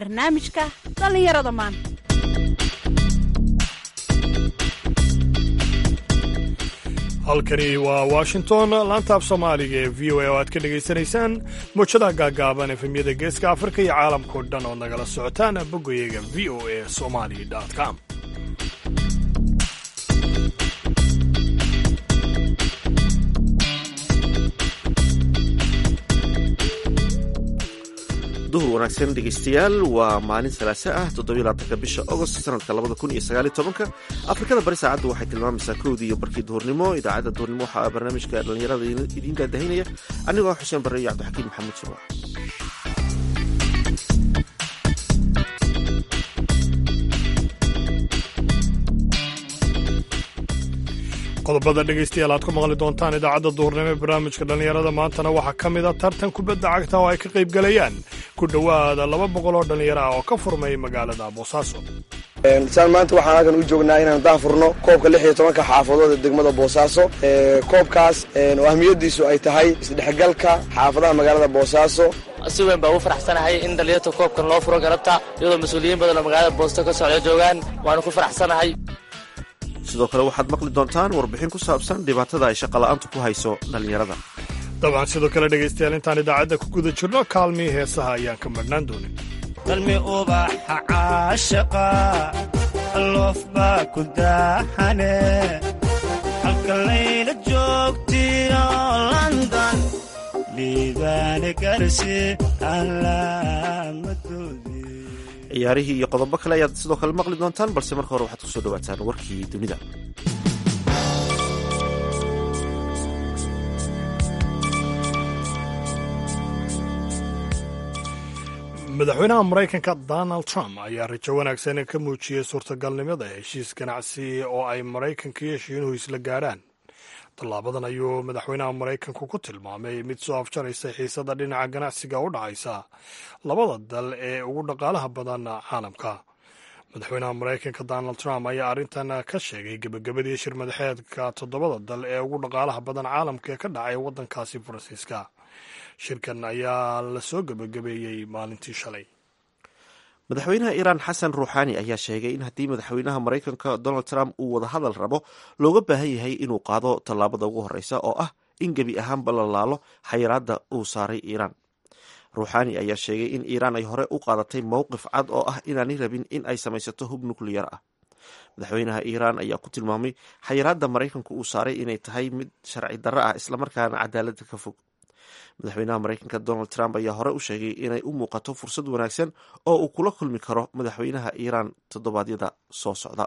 barnaamijka dhallinyarada maanta halkani waa washington laanta af soomaaliga ee v o a oo aad ka dhegaysanaysaan muujadaha gaagaaban efemyada geeska afrika iyo caalamkao dhan ood nagala socotaan boggayaga v o a somali com duhur wanaagsan dhegaystayaal waa maalin salaase ah toddobylaatanka bisha agost sanadka labada kun iyo sagaaliyo tobanka afrikada bari saacaddu waxay tilmaamaysaa kowdii iyo barkii duhurnimo idaacadda duhurnimo waxaa barnaamijka dhallinyarada idiin daadahinaya anigoo xuseen barre iyo cabdixakiin maxamuud surwax qodobada dhegaystayaal aad ku maqli doontaan idaacadda duhurnimo ee barnaamijka dhallinyarada maantana waxaa ka mid a tartan kubadda cagta oo ay ka qayb galayaan ku dhowaada laba boqol oo dhallinyaro ah oo ka furmay magaalada boosaaso saan maanta waxaan halkan u joognaa inaan daafurno koobka lix iyo tobanka xaafadood ee degmada boosaaso koobkaas oo ahmiyadiisu ay tahay isdhexgalka xaafadaha magaalada boosaaso si weyn baa ugu faraxsanahay in dhallinyarta koobkan loo furo galabta iyadoo mas-uuliyiin badan oo magaalada boosto ka socda joogaan waanu ku faraxsanahay sidoo kale waxaad maqli doontaan warbixin ku saabsan dhibaatada ay shaqola'aantu ku hayso dhallinyarada dabcan sidoo kale dhegaystayaal intaan idaacadda ku guda jirno kaalmihii heesaha ayaan ka madhnaan doonin qalmi ubaxa caashaqa loof baa ku daaxane halka layla joogtiyo london liibaane garsi alaamadoodii ciyaarihii iyo qodobo kale ayaad sidoo kale maqli doontaan balse marka hore waxaad ku soo dhawaataan warkii dunida madaxweynaha maraykanka donald trump ayaa rajo wanaagsan ka muujiyey suurtagalnimada heshiis ganacsi oo ay maraykanka iyo shiinuhu isla gaadhaan tallaabadan ayuu madaxweynaha maraykanku ku tilmaamay mid soo afjaraysa xiisada dhinaca ganacsiga u dhacaysa labada dal ee ugu dhaqaalaha badan caalamka madaxweynaha maraykanka donald trump ayaa arrintan ka sheegay gebagabadii shir madaxeedka toddobada dal ee ugu dhaqaalaha badan caalamka ee ka dhacay waddankaasi faransiiska shirkan ayaa la soo gebagabeeyey maalintii shalay madaxweynaha iiraan xasan ruuxaani ayaa sheegay in haddii madaxweynaha maraykanka donald trump uu wada hadal rabo looga baahan yahay inuu qaado tallaabada ugu horreysa oo ah in gebi ahaanba la laalo xayiraadda uu saaray iiraan ruuxaani ayaa sheegay in iiraan ay hore u qaadatay mowqif cad oo ah inaanay rabin in ay samaysato hub nukliyar ah madaxweynaha iiraan ayaa ku tilmaamay xayiraadda maraykanku uu saaray inay tahay mid sharci darro ah islamarkaana cadaaladda ka fog madaxweynaha maraykanka donald trump ayaa hore u sheegay inay u muuqato fursad wanaagsan oo uu kula kulmi karo madaxweynaha iiraan toddobaadyada soo socda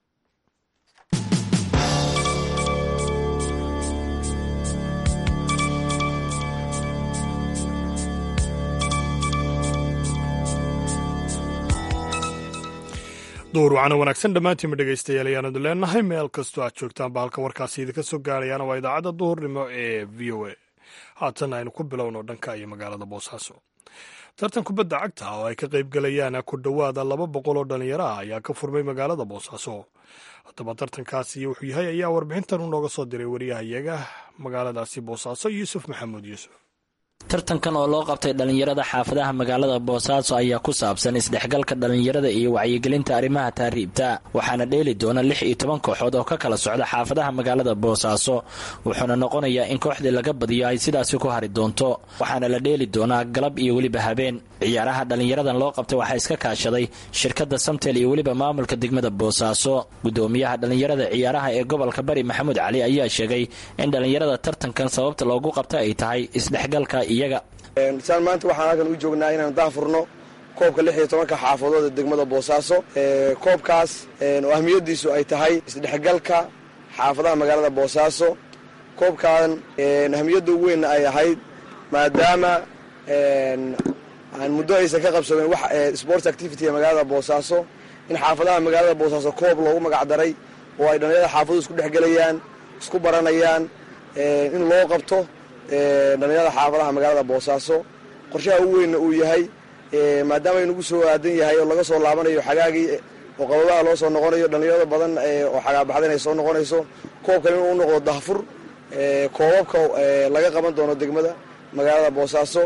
duur wacana wanaagsan dhammaantiinma dhegaystayaal ayaanadu leenahay meel kastoo aad joogtaan ba halka warkaasi idinka soo gaarayaana waa idaacadda duhurnimo ee v o a haatan aynu ku bilowno dhanka iyo magaalada boosaaso tartan kubadda cagta oo ay ka qayb galayaan ku dhowaada laba boqol oo dhallinyaro ah ayaa ka furmay magaalada boosaaso haddaba tartankaasi wuxuu yahay ayaa warbixintan u nooga soo diray wariyahayaga magaaladaasi boosaaso yuusuf maxamuud yuusuf tartankan oo loo qabtay dhallinyarada xaafadaha magaalada boosaaso ayaa ku saabsan isdhexgalka dhallinyarada iyo wacyigelinta arrimaha taariibta waxaana dheeli doona lix iyo toban kooxood oo ka kala socda xaafadaha magaalada boosaaso wuxuuna noqonayaa in kooxdii laga badiyo ay sidaasi ku hari doonto waxaana la dheeli doonaa galab iyo weliba habeen ciyaaraha dhallinyaradan loo qabtay waxaa iska kaashaday shirkadda samtel iyo weliba maamulka degmada boosaaso gudoomiyaha dhallinyarada ciyaaraha ee gobolka bari maxamuud cali ayaa sheegay in dhallinyarada tartankan sababta loogu qabta ay tahay isdhexgalka iyaga saan maanta waxaan halkan u joognaa inaan daafurno koobka lix iyo tobanka xaafadood ee degmada boosaaso koobkaas oo ahmiyadiisu ay tahay isdhexgalka xaafadaha magaalada boosaaso koobkan ahmiyadda ugu weynna ay ahayd maadaama aan muddo aysan ka qabsamin wax sports activity ee magaalada boosaaso in xaafadaha magaalada boosaaso koob loogu magacdaray oo ay dhallinyarada xaafaduhu isku dhexgelayaan isku baranayaan in loo qabto dhallinyarada xaafadaha magaalada boosaaso qorshaha ugu weynna uu yahay maadaama aynugu soo aadan yahay oo laga soo laabanayo xagaagii oo qababaha loo soo noqonayo dhallinyarada badan oo xagaabaxdan ay soo noqonayso koobkan inuu u noqdo dahfur koobabka laga qaban doono degmada magaalada boosaaso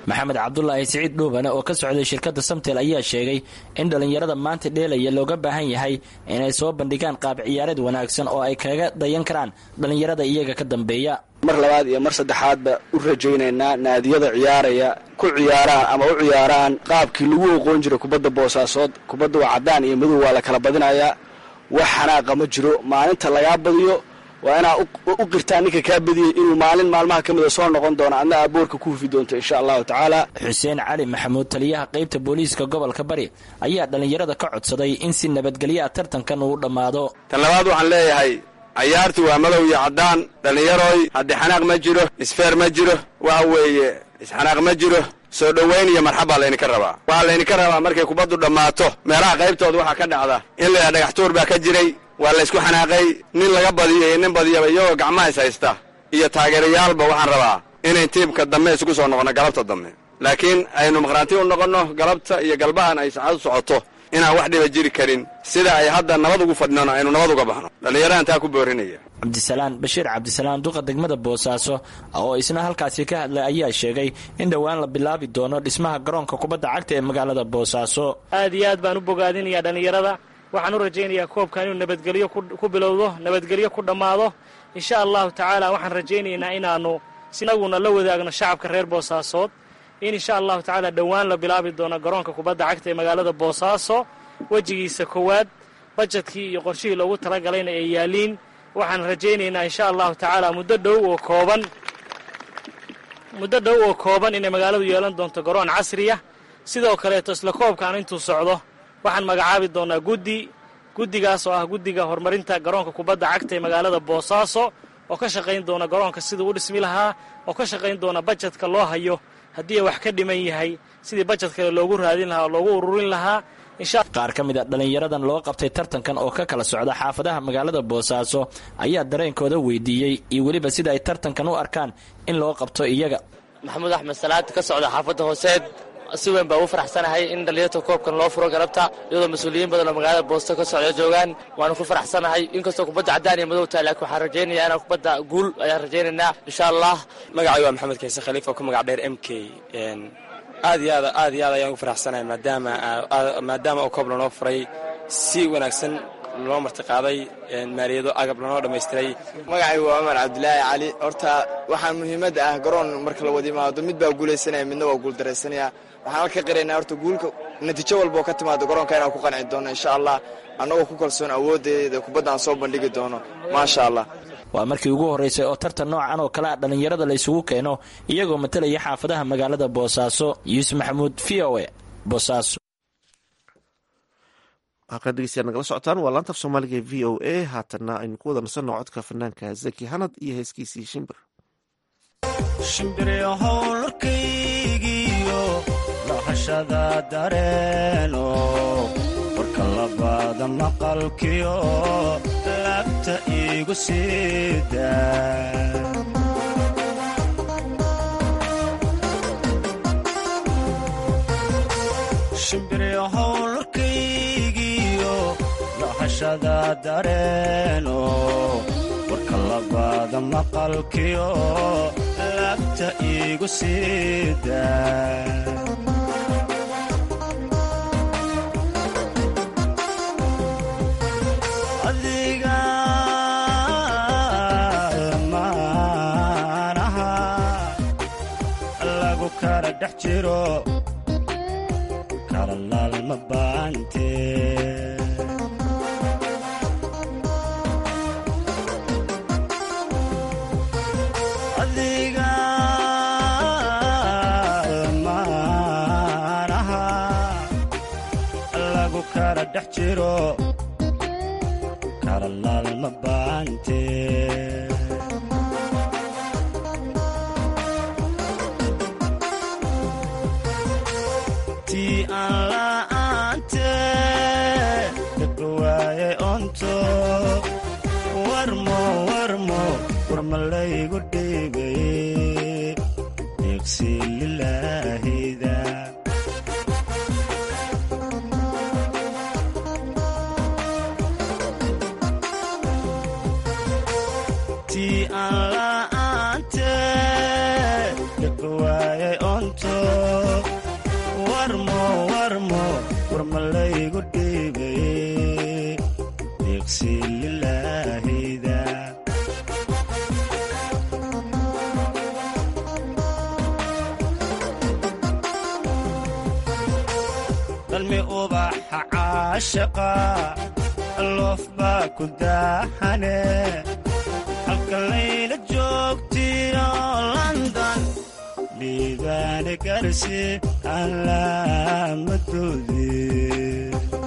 maxamed cabdulaahi siciid dhuubane oo ka socday shirkadda samtel ayaa sheegay in dhallinyarada maanta dheelaya looga baahan yahay inay soo bandhigaan qaab ciyaareed wanaagsan oo ay kaga dayan karaan dhallinyarada iyaga ka dambeeya mar labaad iyo mar saddexaadba u rajaynaynaa naadiyada ciyaaraya ku ciyaaraan ama u ciyaaraan qaabkii lagu oqoon jiray kubadda boosaasood kubadda waa caddaan iyo madow waa la kala badinayaa wax xanaaqa ma jiro maalinta lagaa badiyo waa inaa u qirtaa ninka kaa badiyey inuu maalin maalmaha ka mida soo noqon doono adna aboorka ku hufi doonto insha allahu tacaala xuseen cali maxamuud taliyaha qaybta booliiska gobolka bari ayaa dhallinyarada ka codsaday in si nabadgelya a tartankan uu dhammaado tan labaad waxaan leeyahay cayaartu waa madow iyo caddaan dhallinyaroy haddii xanaaq ma jiro isfeer ma jiro waxa weeye isxanaaq ma jiro soo dhowayn iyo marxab baa laydinka rabaa waxaa laydinka rabaa markay kubaddu dhammaato meelaha qaybtooda waxaa ka dhacda in laydhaha dhagax tuur baa ka jiray waa laysku xanaaqay nin laga badiyo iyo nin badiyaba iyagoo gacmaha is haysta iyo taageerayaalba waxaan rabaa inay tiibka dambe isugu soo noqonno galabta dambe laakiin aynu maqhraanti u noqonno galabta iyo galbahan ay saacadu socoto inaan wax dhiba jiri karin sida ay hadda nabad ugu fadhinona aynu nabad uga baxno dhallinyarahan taa ku boorinaya cabdisalaan bashiir cabdisalaan duqa degmada boosaaso oo isna halkaasi ka hadlay ayaa sheegay in dhowaan la bilaabi doono dhismaha garoonka kubadda cagta ee magaalada boosaaso aad iyo aad baan u bogaadinayaa dhallinyarada waxaan u rajaynayaa koobkan inuu nabadgelyo ku bilowdo nabadgelyo ku dhammaado insha allahu tacaala waxaan rajaynaynaa inaannu sinaguna la wadaagno shacabka reer boosaasood in insha allahu tacaala dhowaan la bilaabi doono garoonka kubadda cagta ee magaalada boosaaso wejigiisa koowaad bajetkii iyo qorshihii loogu talagalayna ay yaaliin waxaan rajaynaynaa insha allahu tacaala muddo dhow oo kooban muddo dhow oo kooban inay magaaladu yeelan doonto garoon casriya sidoo kaleeto isla koobkan intuu socdo waxaan magacaabi doonaa guddi guddigaas oo ah guddiga horumarinta garoonka kubadda cagta ee magaalada boosaaso oo ka shaqayn doona garoonka siduu u dhismi lahaa oo ka shaqayn doona bajetka loo hayo haddii wax ka dhiman yahay sidii bajet kale loogu raadin lahaa oo loogu ururin lahaa qaar ka mid a dhallinyaradan loo qabtay tartankan oo ka kala socda xaafadaha magaalada boosaaso ayaa dareenkooda weydiiyey iyo weliba sida ay tartankan u arkaan in loo qabto iyaga maxamuud axmed salaad ka socda xaafadda hooseed si weyn baa ugu faraxsanahay in dhallinyarta koobkan loo furo galabta iyadoo mas-uuliyiin badan oo magaalada boosto ka socda joogaan waanu ku faraxsanahay inkastoo kubadda caddaan iyo madow tahay laakiin waxaan rajaynayaa inaan kubadda guul ayaan rajaynaynaa insha allah magacay waa maxamed kayse khaliif oo ku magac dheer m k aad iyo aad aad iyo aad ayaan ugu faraxsanahay maadaama maadaama oo koob lanoo furay si wanaagsan loo martiqaaday maaliyado agab lanoo dhammaystiray magacay waa cumar cabdilaahi cali horta waxaa muhiimadda ah garoon marka la wada imaado mid baa guulaysanaya midna waa guuldaraysanaya waxaan halka qiraynaa horta guulka natiijo walba oo ka timaado garoonka inaan ku qanci doono insha allah annagoo ku kalsoon awooddeeda kubadda aan soo bandhigi doono maasha allah waa markii ugu horraysay oo tartan noocan oo kale a dhallinyarada la isugu keeno iyagoo matalaya xaafadaha magaalada boosaaso yuusuf maxamuud v o e boosaaso halkaan dhegeystayaal nagala socotaan waa laanta af soomaaliga e v o a haatanna aynu ku wada nasanno codka fanaanka zaki hanad iyo heeskiisii shimbir shimbirihowlkaygiyo lahashada dareeno warka labaada maqalkiyo laabta iigu siida shimbirihowlkaygiyo lahashada dareeno warka labaada maqalkiyo laabta iigu siida adiga maanaha lagu kala dhex jiro kala laalma baante adiga maanaha lagu kala dhex jiro kala laalma baante tii aan la'aante dadba waayay onto warmo warmo warmalaygu dhiibay deeqsi lilaahida tii aan la'aante dadba waayay onto caashaqa loof baa ku daahane halka layla joogtiyo london dhiibaane garsi alaamadoodii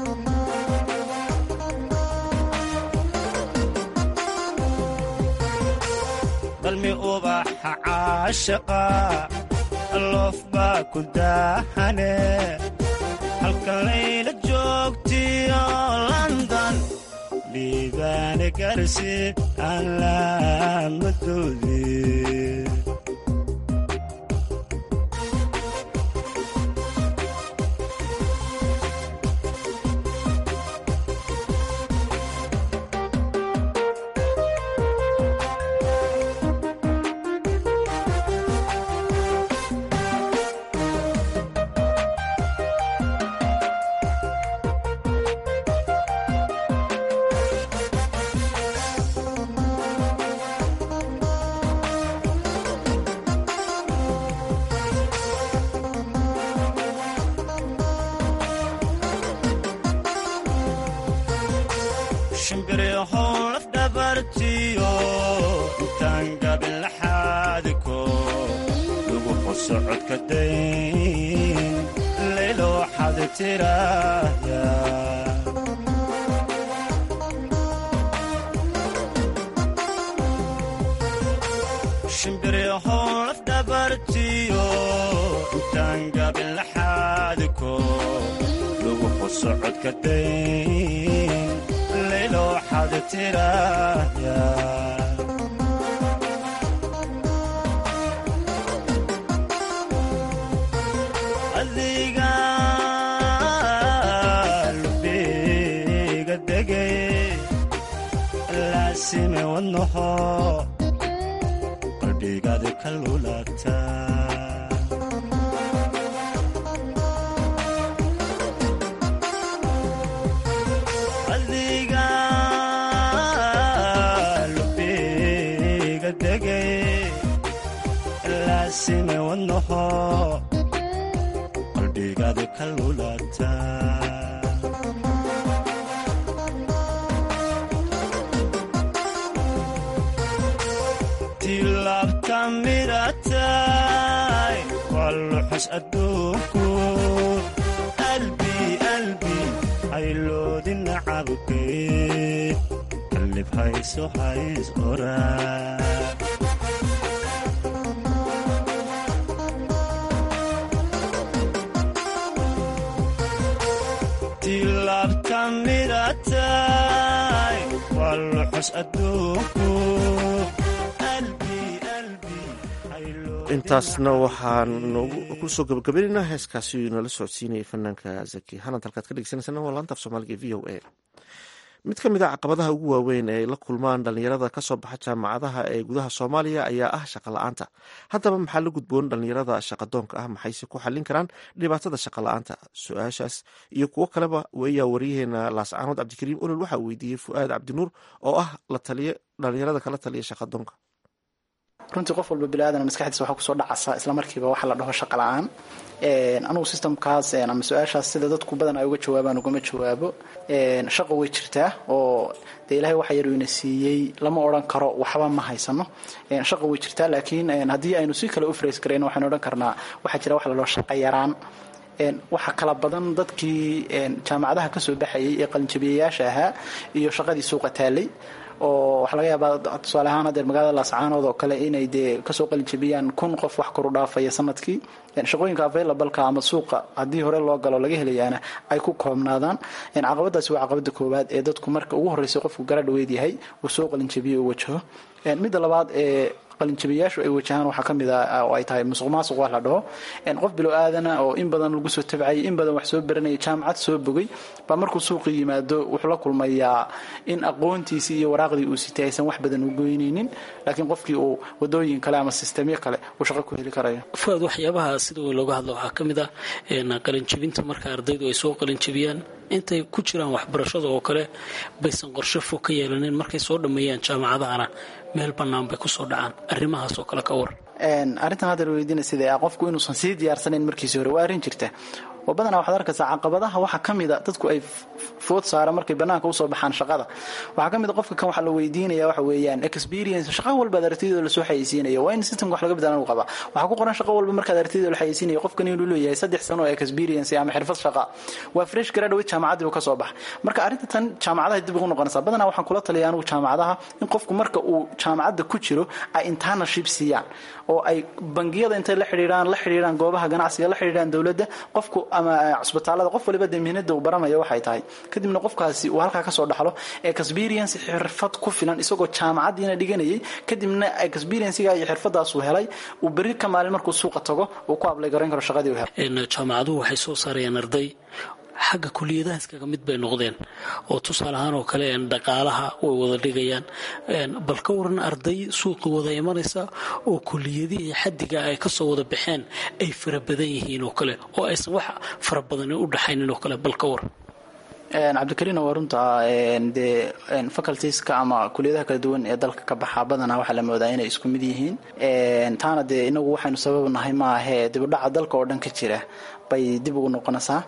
balmi ubaxa caashaqa loof baa ku daahane halka layla joogtiyo london dhiibaane garsi alaamadoodii shimbiryahow laf dhabartiyo intaan gabin laxaadiko lagu qosocodka dayn laylo waxaad tiraahda shimbiryahow laf dhabartiyo intaan gabin laxaadiko lagu qosocodka dayn laylo waxaad tiraahda adiga lubiga degay laasime wadnaho qalbigaadi ka lulata adiga lubiga degay laasime wadnaho qalbigaadi ka lulata tilaabta miratay waa luxus adduunku albi albi hayloodi nacabkay qalib hayso hays oraa tilaabta miratay waa luxus adduunku intaasna waxaan ku soo gabagabaynaynaa heeskaasi nala socodsiinayay fanaanka zaki hanad halkaad ka dhegeysaneysana waa laanta af soomaaliga v o a mid ka mid a caqabadaha ugu waaweyn ee ay la kulmaan dhalinyarada kasoo baxa jaamacadaha ee gudaha soomaaliya ayaa ah shaqa la-aanta haddaba maxaa la gudboon dhalinyarada shaqadoonka ah maxayse ku xallin karaan dhibaatada shaqa la-aanta su-aashaas iyo kuwo kaleba ayaa wariyaheena laascaanood cabdikariim olol waxaa weydiiyey fu'aad cabdinuur oo ah la taliye dhalinyarada kala taliya shaqadoonka runtii qof walba biniaadan maskaxdiisa waxaa kusoo dhacasa islamarkiiba waxa la dhaho shaqa la-aan anugu systemkaas ama su-aashaas sida dadku badan ay uga jawaabaan ugama jawaabo shaqo way jirtaa oo dee ilahay waxa yar ina siiyey lama odhan karo waxba ma haysano shaqo way jirtaa laakiin haddii aynu si kale u frays garayno waxaynu odhan karnaa waxaa jira wax la dhaho shaqa yaraan waxaa kala badan dadkii jaamacadaha kasoo baxayay ee qalinjabiyayaasha ahaa iyo shaqadii suuqa taalay oo waxaa laga yaabaa tusaale ahaan hadeer magaalada laascaanood oo kale inay dee kasoo qalinjabiyaan kun qof wax koru dhaafaya sanadkii shaqooyinka availableka ama suuqa haddii hore loo galo laga helayaana ay ku koobnaadaan caqabadaasi waa caqabada koowaad ee dadku marka ugu horreysay qofku gara dhaweyd yahay uu soo qalinjabiyo uu wajaho midda labaad ee qalinjabiyayaashu ay wajahaan waxaa ka mid ah oo ay tahay musuq maasuq wax la dhaho qof bilo aadana oo in badan lagu soo tabcayay in badan wax soo baranayay jaamacad soo bogay baa markuu suuqii yimaado wuxuu la kulmayaa in aqoontiisii iyo waraaqdii uu sitay aysan wax badan u goynaynin laakiin qofkii uu wadooyin kale ama sistemyo kale uu shaqo ku heli karayo fuaad waxyaabaha sida weyn looga hadlo waxaa ka mid ah qalinjabinta marka ardaydu ay soo qalinjabiyaan intay ku jiraan waxbarashada oo kale baysan qorshe fog ka yeelanin markay soo dhammeeyaan jaamacadahana meel bannaan bay kusoo dhacaan arrimahaas oo kale ka war arrintan hadda la weydiina sida ah qofku inuusan sii diyaarsanayn markiisi hore waa arrin jirta oo badanaa waxaad arkaysaa caqabadaha waxaa ka mida dadku ay food saara markay banaanka usoo baxaan shaqada waxaa ka mida qofka kan waxaa la weydiinaya waxa weeyaan experience shaqo walbaad aragtidooda lasoo xayeysiinaya waa in systemka wax laga bedelan uu qabaa waxaa ku qoran shaqo walba markaad aragtidooda la xayeysiinaya qofkan inuu leeyahay saddex sano oo experience ama xirfad shaqa waa fresh graduate jaamacaddii uu ka soo baxa marka arrinta tan jaamacadaha dib ugu noqonaysaa badanaa waxaan kula taliya anigu jaamacadaha in qofku marka uu jaamacadda ku jiro ay internship siiyaan oo ay bangiyada intay la xidhiidhaan la xidhiidhaan goobaha ganacsiga la xidhiidhaan dowladda qofku ama cusbitaalada qof waliba dee mihnada uu baranaya waxay tahay kadibna qofkaasi uu halkaa kasoo dhaxlo experience xirfad ku filan isagoo jaamacaddiina dhiganayay kadibna experiencega iyo xirfadaas uu helay uu berri ka maalin markuu suuqa tago uu ku ablay garayn karo shaqadii uu helay jaamacaduhu waxay soo saarayaan arday xagga kuliyadahaas kaga mid bay noqdeen oo tusaale ahaan oo kale dhaqaalaha way wada dhigayaan bal ka waran arday suuqa wada imanaysa oo kuliyadihii xadiga ay kasoo wada baxeen ay fara badan yihiin oo kale oo aysan wax fara badani u dhaxaynin oo kale bal ka waran cabdikariina waa runta dee facultieska ama kuliyadaha kala duwan ee dalka ka baxa badanaa waxaa la moodaa inay isku mid yihiin taana dee inagu waxaynu sabab nahay maahe dibudhaca dalka oo dhan ka jira bay dib ugu noqonaysaa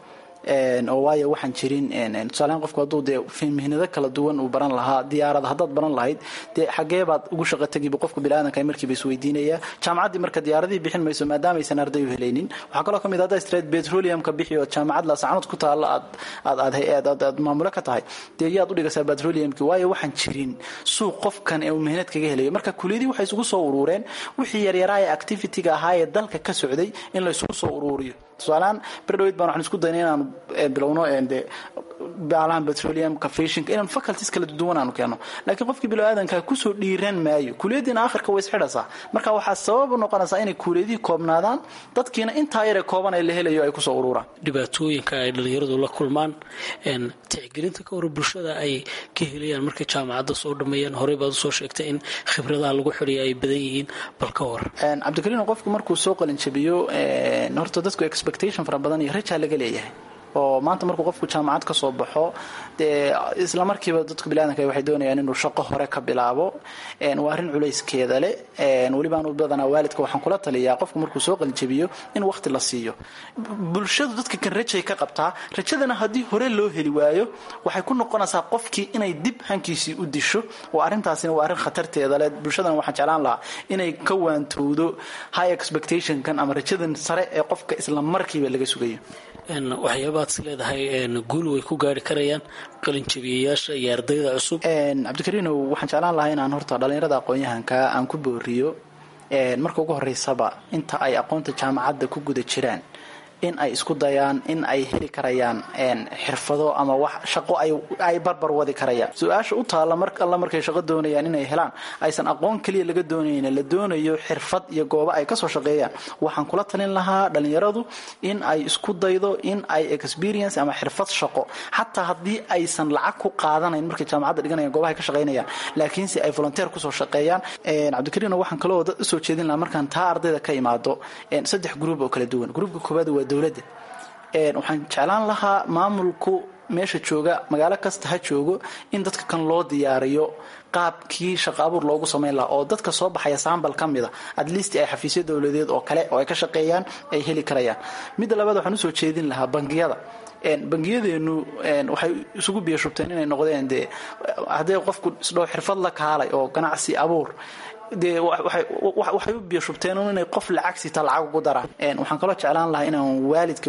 oo waayo waxaan jirin tusaalehaan qofku hadduu dee mihnado kala duwan uu baran lahaa diyaarada haddaad baran lahayd dee xagee baad ugu shaqo tegiba qofka biniaadanka markiiba isweydiinaya jaamacaddii marka diyaaradihii bixin mayso maadaamaysan arday u helaynin waxaa kaloo ka mid haddaa straight petroleumka bixi oo jaamacad laasacanood ku taalla aad aad aad aad maamulo ka tahay dee yaad u dhigaysaa petroleumki waayo waxaan jirin suuq qofkan ee uu mihnad kaga helayo marka kuliyadii waxay isugu soo uruureen wixii yaryaraa ee activity-ga ahaa ee dalka ka socday in la isugu soo uruuriyo tusaalehaan berdhawed baan waxaan isku daynay inaanu bilowno de baalahan petroleumka fashinka inaan faculties kala duwan aanu keeno laakiin qofkii bilaadanka kusoo dhiiran maayo kuliyadiina akhirka way isxidhaysaa marka waxaa sabab u noqonaysaa inay kuliyadihii koobnaadaan dadkiina intaa yare kooban ay la helayo ay kusoo ururaan dhibaatooyinka ay dhalinyaradu la kulmaan tixgelinta ka hor bulshada ay ka helayaan markay jaamacadda soo dhameeyaan horey baad usoo sheegtay in khibradaha lagu xidhiya ay badan yihiin bal ka war cabdikariin qofku markuu soo qalinjabiyo horta dadku expectation fara badan iyo rajaa laga leeyahay oo maanta markuu qofku jaamacad ka soo baxo dee isla markiiba dadka biniadanka waxay doonayaan inuu shaqo hore ka bilaabo waa arrin culayskeeda leh weliba anu badanaa waalidka waxaan kula taliyaa qofku markuu soo qalinjabiyo in waqti la siiyo bulshadu dadka kan rajay ka qabtaa rajadana haddii hore loo heli waayo waxay ku noqonaysaa qofkii inay dib hankiisii u disho oo arrintaasina waa arrin khatarteeda leh bulshadana waxaan jeclaan lahaa inay ka waantowdo high expectationkan ama rajadan sare ee qofka isla markiiba laga sugayo waxyaabaad is leedahay guul way ku gaari karayaan qalinjabiyayaasha iyo ardayda cusub cabdikariinow waxaan jeclaan lahaa inaan horta dhallinyarada aqoon-yahanka aan ku booriyo marka ugu horeysaba inta ay aqoonta jaamacadda ku guda jiraan in ay isku dayaan in ay heli karayaan xirfado ama wax shaqo ay barbar wadi karayaan su-aasha u taalla mar alla markay shaqo doonayaan inay helaan aysan aqoon keliya laga doonayna la doonayo xirfad iyo goobo ay kasoo shaqeeyaan waxaan kula talin lahaa dhalinyaradu in ay isku daydo in ay experience ama xirfad shaqo xataa haddii aysan lacag ku qaadanayn markay jaamacadda dhiganayaan goobahay ka shaqaynayaan laakiinse ay volunteer kusoo shaqeeyaan cabdikariino waxaan kaloo dad usoo jeedin lahaa markaan taa ardayda ka imaado saddex gruub oo kala duwan gruubka koowaad waa dowladda waxaan jeclaan lahaa maamulku meesha jooga magaalo kasta ha joogo in dadka kan loo diyaariyo qaabkii shaqo abuur loogu samayn lahaa oo dadka soo baxaya saambal ka mida at least ay xafiisyo dowladeed oo kale oo ay ka shaqeeyaan ay heli karayaan midda labaad waxaan usoo jeedin lahaa bangiyada bangiyadeenu waxay isugu biyashubteen inay noqdeen dee haddee qofku isdhow xirfad la kaalay oo ganacsi abuur dee waxay u biyashubteen inay qof lacag sita lacag ugu daraan waxaan kaloo jeclaan lahaa inaan waalidka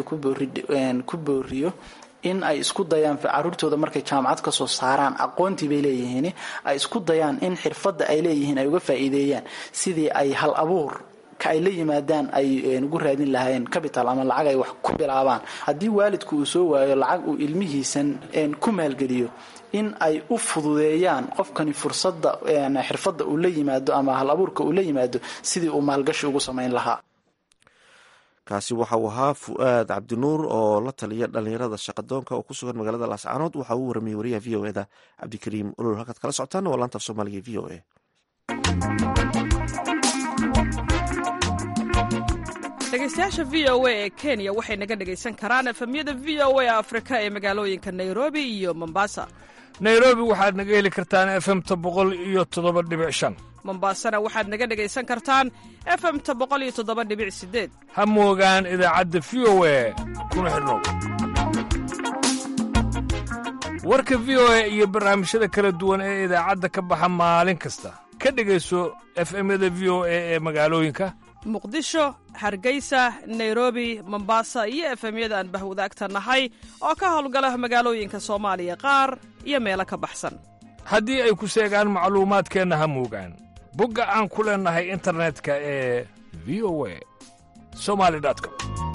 ku booriyo in ay isku dayaan caruurtooda markay jaamacad ka soo saaraan aqoontii bay leeyihiin ay isku dayaan in xirfadda ay leeyihiin ay uga faa'iideeyaan sidii ay hal abuur ka ay la yimaadaan ay ugu raadin lahaayeen capital ama lacag ay wax ku bilaabaan haddii waalidku uu soo waayo lacag uu ilmihiisan ku maalgeliyo in ay u fududeeyaan qofkani fursadda xirfadda uu la yimaado ama hal abuurka uu la yimaado sidii uu maalgashi ugu samayn lahaa kaasi waxa uu ahaa fu-aad cabdinuur oo la taliya dhalinyarada shaqadoonka oo ku sugan magaalada laascaanood waxa uu waramayey wariyaha v o eda cabdikariim olol halkaad kala socotaan waa laanta af soomaaliga v o a dhegeystayaasha v o a ee kenya waxay naga dhegaysan karaan efemyada v o a afrika ee magaalooyinka nairobi iyo mombasa nairobi waxaad naga heli kartaan efemta boqol iyo toddoba dhibic shan mombaasana waxaad naga dhegaysan kartaan efemta boqoliyotodobadhibicsideed ha moogaan idaacadda v o e kuna xidhnow warka v o e iyo barnaamijyada kala duwan ee idaacadda ka baxa maalin kasta ka dhegayso efemyada v o e ee magaalooyinka muqdisho hargeysa nairobi mombasa iyo efemyada aan bahwadaagta nahay oo ka howlgala magaalooyinka soomaaliya qaar iyo meelo ka baxsan haddii ay ku seegaan macluumaadkeenna ha moogaan bogga aan ku leennahay internetka ee v o a somali com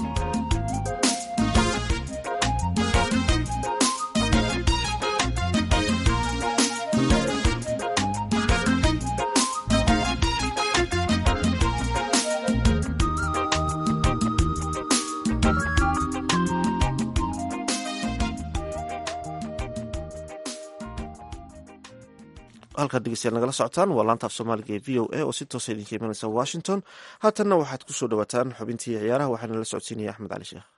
halkaad dhegeystayaal nagala socotaan waa laanta af soomaaliga ee v o a oo si toosa idinka imanaysa washington haatanna waxaad ku soo dhawaataan xubintii ciyaaraha waxaana la socodsiinaya axmed cali sheekh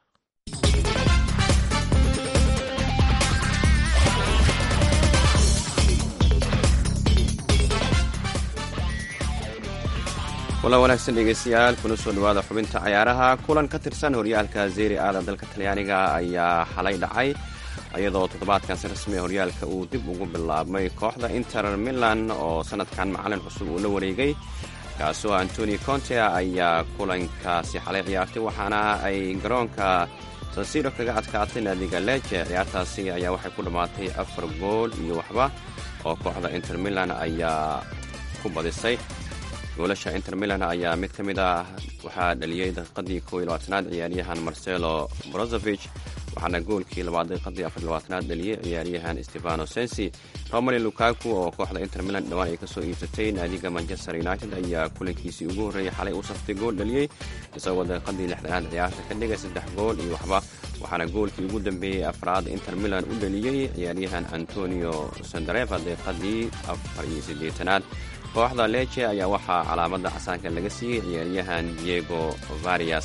kulan wanaagsan dhegeystayaal kuna soo dhowaada xubinta cayaaraha kulan ka tirsan horyaalka zeri aada dalka talyaaniga ayaa xalay dhacay iyadoo toddobaadkan si rasmi a horyaalka uu dib ugu bilaabmay kooxda inter milan oo sanadkan macalin cusub uu la wareegay kaasoo antoni conte ayaa kulankaasi xalay ciyaartay waxaana ay garoonka sansiro kaga adkaatay naadiga leje ciyaartaasi ayaa waxay ku dhammaatay afar gool iyo waxba oo kooxda inter milan ayaa ku badisay goolasha inter milan ayaa mid ka mid ah waxaa dhaliyey daqiiqadii kow iyo labaatanaad ciyaaryahan marcelo brozovich waxaana goolkii labaad daqiiqadii afar labaatanaad dhaliyey ciyaaryahan stefano sensi romani lukaku oo kooxda inter milan dhowaan ay kasoo iibsatay naadiga manchester united ayaa kulankiisii ugu horreeyey xalay u saftay gool dhaliyey isagoo daqiiqadii lixdanaad ciyaarta ka dhigay saddex gool iyo waxba waxaana goolkii ugu dambeeyey afraad inter milan u dhaliyey ciyaaryahan antonio sandareva daqiiqadii afar iyo siddeetanaad kooxda leje ayaa waxaa calaamada casaanka laga siiyey ciyaaryahan diego varias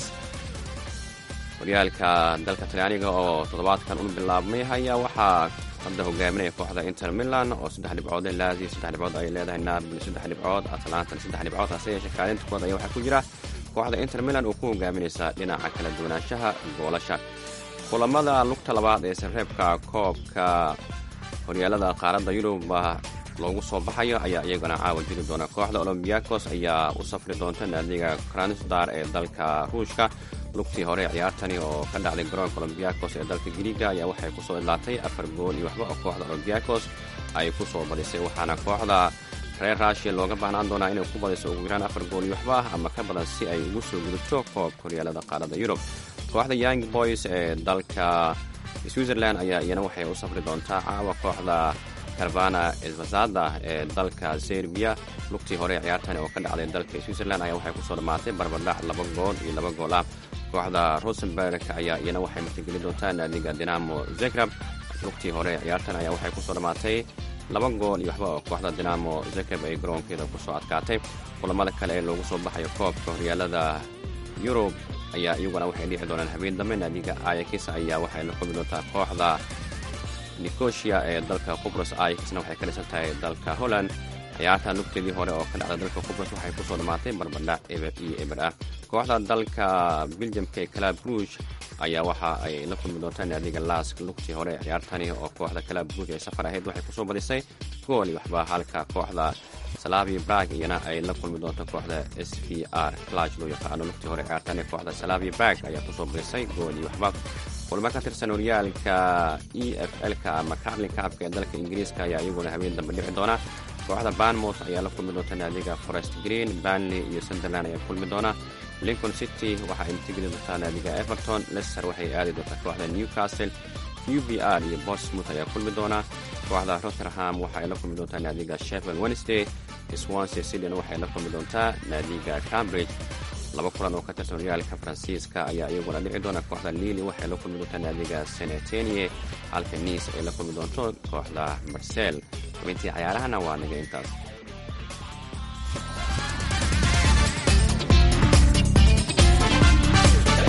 horyaalka dalka talyaaniga oo toddobaadkan u bilaabmay ayaa waxaa hadda hogaaminaya kooxda inter milan oo saddex dhibcood lazio saddex dhibcood ay leedahay napoli saddex dhibcood atlantana saddex dhibcood hase yeeshee kaalinta kood ayaa waxaa ku jira kooxda inter milan oo ku hogaaminaysa dhinaca kala duwanaanshaha goolasha kulamada lugta labaad ee sareebka koobka horyaalada qaaradda yurub loogu soo baxayo ayaa iyagana caawa jiri doona kooxda olombiakos ayaa u safri doonta naadiga kransdar ee dalka ruushka lugtii hore ciyaartani oo ka dhacday garoonka olombiakos ee dalka griiga ayaa waxay kusoo idlaatay afar gool iyo waxba oo kooxda olombiakos ay ku soo badisay waxaana kooxda reer raashiya looga baahnaan doonaa inay ku badiso ugu yaraan afar gool iyo waxba ah ama ka badan si ay ugu soo gudubto koobka horyaalada qaaradda yurub kooxda young boys ee dalka switzerland ayaa iyana waxay u safri doontaa caawa kooxda karbana esvazada ee dalka serbiya lugtii hore ciyaartani oo ka dhacday dalka switzerland ayaa waxay kusoo dhammaatay barbardhac laba gool iyo laba gool ah kooxda rosenberg ayaa iyana waxay martigeli doontaa naadiga dinamo zegrab lugtii hore ciyaartan ayaa waxay kusoo dhammaatay laba gool iyo waxba oo kooxda dinamo zegrab ay garoonkeeda kusoo adkaatay kulamada kale ee loogu soo baxayo koobka horyaalada yurub ayaa iyaguna waxay dhici doonaan habeen dambe naadiga ayakis ayaa waxay la kulmi doontaa kooxda nicosia ee dalka qubros ayakisna waxay ka dhisan tahay dalka holland ciyaartan lugteedii hore oo ka dhacda dalka qubros waxay kusoo dhammaatay barbardhac eber iyo eber ah kooxda dalka beljamka ee calab ruuj ayaa waxa ay la kulmi doontaa naadiga lask lugtii hore ciyaartani oo kooxda calab ruuj ay safar ahayd waxay kusoo badisay gool iyo waxba halka kooxda salavi brag iyana ay la kulmi doonto kooxda s v r claj loo yaqaano lugtii hore ciyaartani kooxda salavi brag ayaa kusoo badisay gool iyo waxba kulmo ka tirsan horyaalka e f l-ka ama carlin kaabka ee dalka ingiriiska ayaa iyaguna habeen dambe dhici doona kooxda banmouth ayaa la kulmi doonta naadiga forest green banley iyo sunderland ayaa kulmi doona lincoln city waxa ay matigeli doontaa naadiga everton lester waxay aadi doontaa kooxda newcastle u b r iyo bournemouth ayaa kulmi doona kooxda rotherham waxa ay la kulmi doontaa naadiga sheffield wednesday swansea cityn waxay la kulmi doontaa naadiga cambridge laba kulan oo ka tirsan horyaalka faransiiska ayaa iyaguna dhici doona kooxda lili waxay la kulmi doontaa naadiga senetenie halka niis ay la kulmi doonto kooxda marsel xubintii cayaarahana waa naga intaas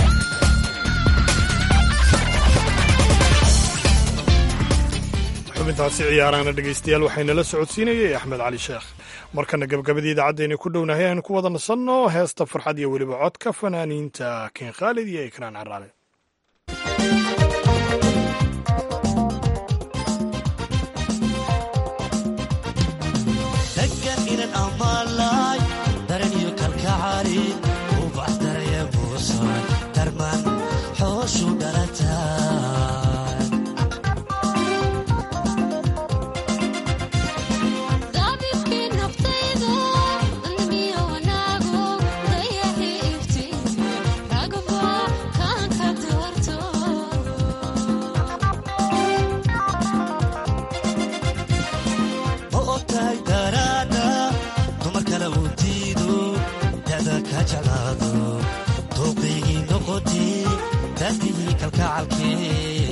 xubintii xubintaasi ciyaarahana dhegaystayaal waxaynala socodsiinayay axmed cali sheekh markana gabagabadii idaacaddeena ku dhownahay aynu ku wada nasanno heesta farxad iyo weliba codka fanaaniinta keen khaalid iyo ikraan caraale degan inan amaalay daran iyo kalkacali ubax daraya buusan darman xooshu dhalataan ma ogtahay daraada dumar kale uu diido dada ka jeclaado dooqaygii noqoti daadihii kalkacalkee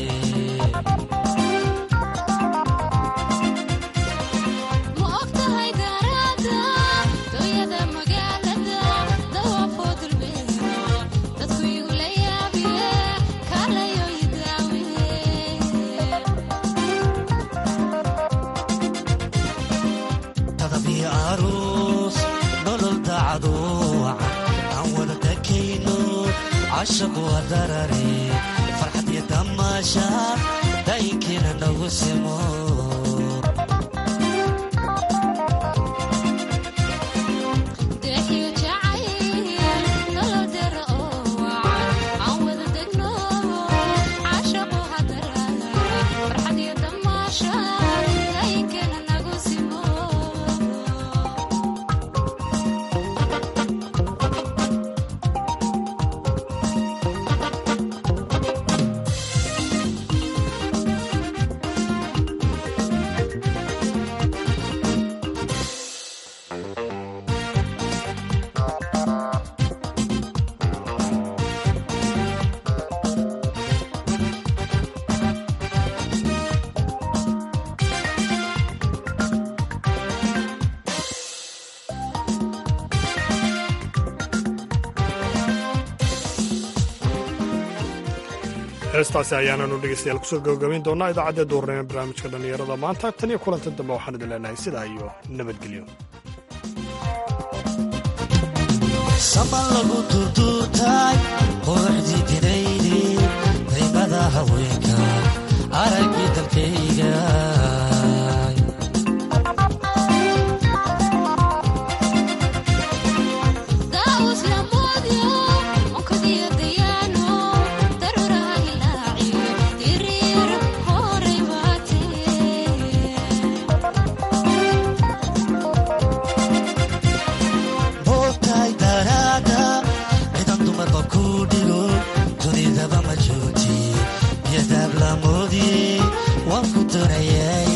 tadabiyo aruus nolol dacdo wacan aan wada dakayno cashaqu hadarare farxad iyo damaashaad daayinkeena nagu simo heestaasi ayaananu dhegeystayaal kusoo gabagabayn doonaa idaacadda duurnimo barnaamijka dhallinyarada maanta tan iyo kulanti dambe waxaan idin leenahay sidaa iyo nabadgelyo saman lagu durduurtay quruxdii dinaydi daymada haweenka araggii dalkayga moogtahay daraada cidan dumarba ku dhigo dunidaba ma joogti biyadaab lamoodi waan ku doonayay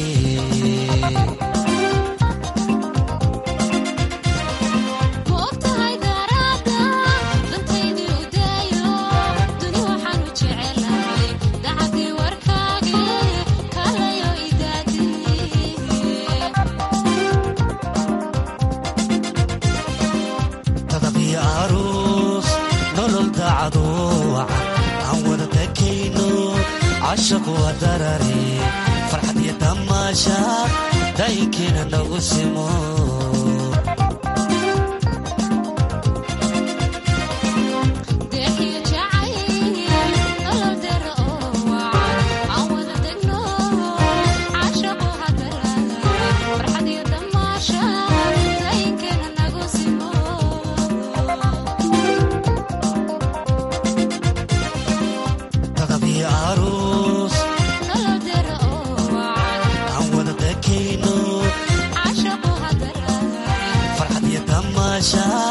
tadabiyo aruus nolol dacdo wacan aan wada dakayno cashaqu hadarare farxad iyo damaashaad daayinkeena nagu simo tadabiyo aruus aan wada dakayno farxad iyo damaashaad